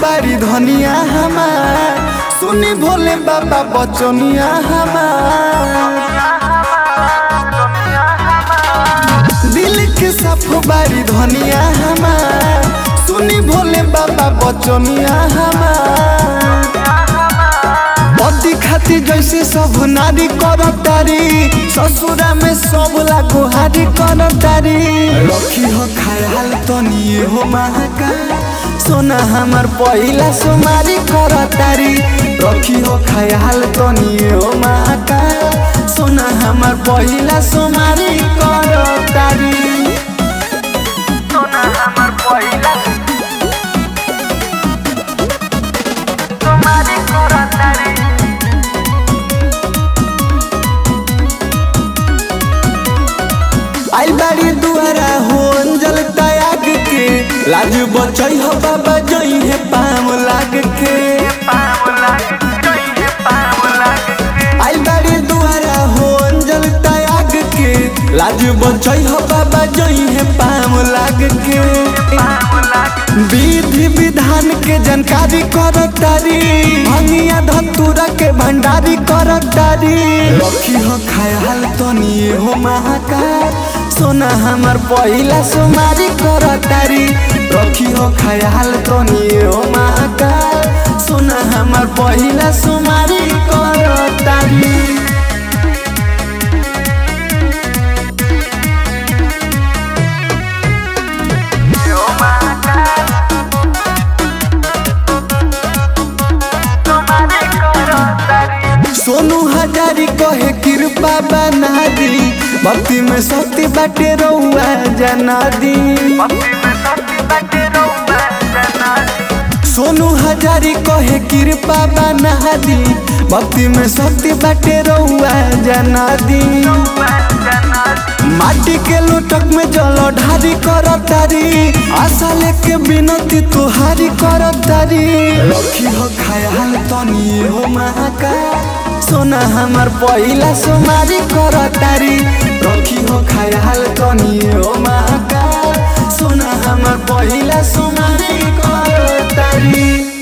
बारी धनिया हमार सुनी भोले बाबा बचनिया हमार दिल के साफ बारी धनिया हमार सुनी भोले बाबा बचनिया हमार पति खाती जैसे सब नारी करतारी ससुरा में सब लागो हारी करतारी रखी हो ख्याल तनी हो महाका सोना हमार पहिला सोमारी करतारी रखी हो ख्याल तनी हो महाका सोना हमार पहिला सोमारी करतारी सोना हमर पहिला तुम्हारी करतारी आई बाड़ी दुआरा हो अंजल त्याग के लाज बचई हो बाबा जई है पाम लाग के पाम लाग गई है पाम लाग के आई बाड़ी दुआरा हो अंजल त्याग के लाज बचई हो बाबा जई है पाम लाग के पाम लाग विधि विधान के जानकारी करतारी भंगिया धतूरा के भंडारी करतारी रखी हो ख्याल तनी हो महाकाल सोना हमार पहिला सोमारी करतारी रखी हो ख्याल तनी हो महाकाल सोना हमार पहिला सोमारी करतारी यो माता तुम्हारी करतारी सोनू हजारी कहे कृपा बना दी भक्ति में शक्ति बाटे रउआ जना दी भक्ति में शक्ति बाटे रहुआ जनाजी सोनू हजारी कहे कृपा बना दी भक्ति में शक्ति बाटे रउआ जना दी रहुआ जनाजी माटी के लोटक में जल ढारी करतारी आशा लेके बिनती तुहारी करतारी रखी हो ख्याल तनी हो महाकाल सोना हमार पहिला सोमारी करतारी रखी हो ख्याल तनी हो महाकाल सोना हमार पहिला सोमारी करतारी